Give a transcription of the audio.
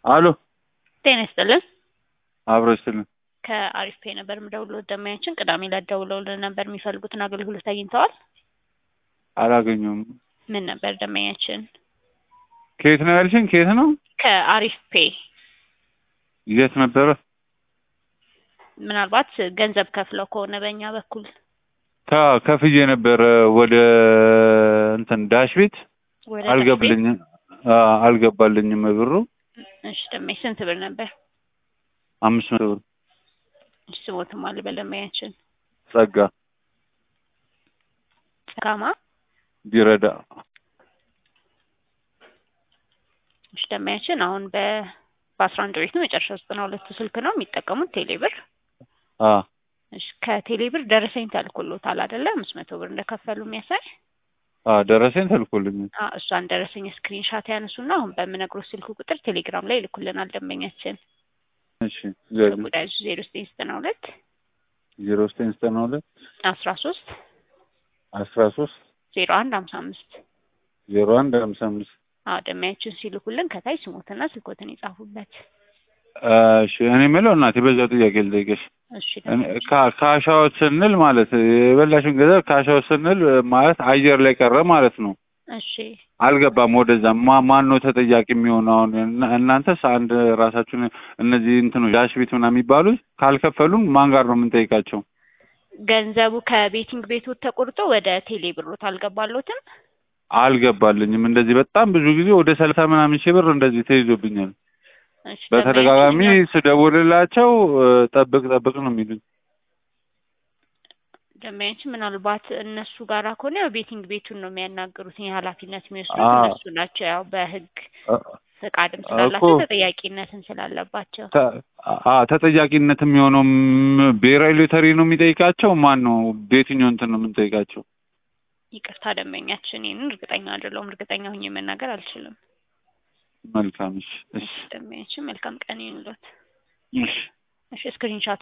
አሎ ጤና ይስጥልን። አብሮ ይስጥልን። ከአሪፍ ፔ ነበር የምደውለው። ደማያችን ቅዳሜ ዕለት ደውለውልን ነበር። የሚፈልጉትን አገልግሎት አግኝተዋል? አላገኘሁም። ምን ነበር ደማያችን? ከየት ነው ያልሽኝ? ከየት ነው? ከአሪፍ ፔ የት ነበረ? ምናልባት ገንዘብ ከፍለው ከሆነ በእኛ በኩል ታ ከፍዬ ነበረ ወደ እንትን ዳሽ ቤት ወደ አልገብልኝም አ- አልገባልኝም ብሩ እሺ ደማይ ስንት ብር ነበር? አምስት መቶ ብር እሺ ስሞትም አለ በደማያችን ጸጋ ጸጋማ ቢረዳ እሺ ደማያችን አሁን በ በአስራ አንድ ቤት ነው መጨረሻ ዘጠና ሁለቱ ስልክ ነው የሚጠቀሙት ቴሌብር አ እሺ ከቴሌብር ደረሰኝ ተልኮሎታል አይደለ? አምስት መቶ ብር እንደከፈሉ የሚያሳይ አ ደረሰኝ ተልኮልኝ አ እሷን ደረሰኝ ስክሪንሻት ያነሱና አሁን በምነግሮት ስልክ ቁጥር ቴሌግራም ላይ ይልኩልናል ደንበኛችን። እሺ ዘ- ጉዳዩ ዜሮ ዘጠኝ ዘጠና ሁለት ዜሮ ዘጠኝ ዘጠና ሁለት አስራ ሶስት አስራ ሶስት ዜሮ አንድ ሀምሳ አምስት ዜሮ አንድ ሀምሳ አምስት አዎ ደንበኛችን ሲልኩልን ከታይ ስሞትና ስልኮትን ይጻፉበት። እሺ እኔ የምለው እናቴ በዛው ጥያቄ ልጠይቅሽ እሺ እኔ ደንበኛችን ካ- ካሻዎች ስንል ማለት የበላሽን ገንዘብ ካሻዎች ስንል ማለት አየር ላይ ቀረ ማለት ነው። እሺ አልገባም ወደዛ ማ ማን ነው ተጠያቂ የሚሆነው? አሁን እና- እናንተስ አንድ ራሳችሁን እነዚህ እንትኖች ዳሽ ቤት ምናምን የሚባሉት ካልከፈሉን ማን ጋር ነው የምንጠይቃቸው? ገንዘቡ ከቤቲንግ ቤቶት ተቆርጦ ወደ ቴሌ ብሮት አልገባሎትም? አልገባልኝም። እንደዚህ በጣም ብዙ ጊዜ ወደ ሰላሳ ምናምን ሺህ ብር እንደዚህ ተይዞብኛል። እሺ በተደጋጋሚ ደንበኛችን ስደውልላቸው እ፣ ጠብቅ ጠብቅ ነው የሚሉኝ። ደንበኛችን ምናልባት እነሱ ጋራ ከሆነ ያው ቤቲንግ ቤቱን ነው የሚያናግሩት። የኃላፊነት የሚወስዱት አዎ። እነሱ ናቸው። ያው በህግ እ፣ ፈቃድም እኮ ስላላቸው ተጠያቂነትም ስላለባቸው ተ- አ ተጠያቂነት የሚሆነው ም- ብሔራዊ ሎተሪ ነው የሚጠይቃቸው? ማን ነው በየትኛው እንትን ነው የምንጠይቃቸው? ይቅርታ ደንበኛችን፣ ይህንን እርግጠኛ አይደለሁም። እርግጠኛ ሁኜ መናገር አልችልም። መልካም እሺ፣ እሺ፣ ደንበኛችን መልካም ቀን ይሁንልዎት። እሺ። እሺ ስክሪንሻት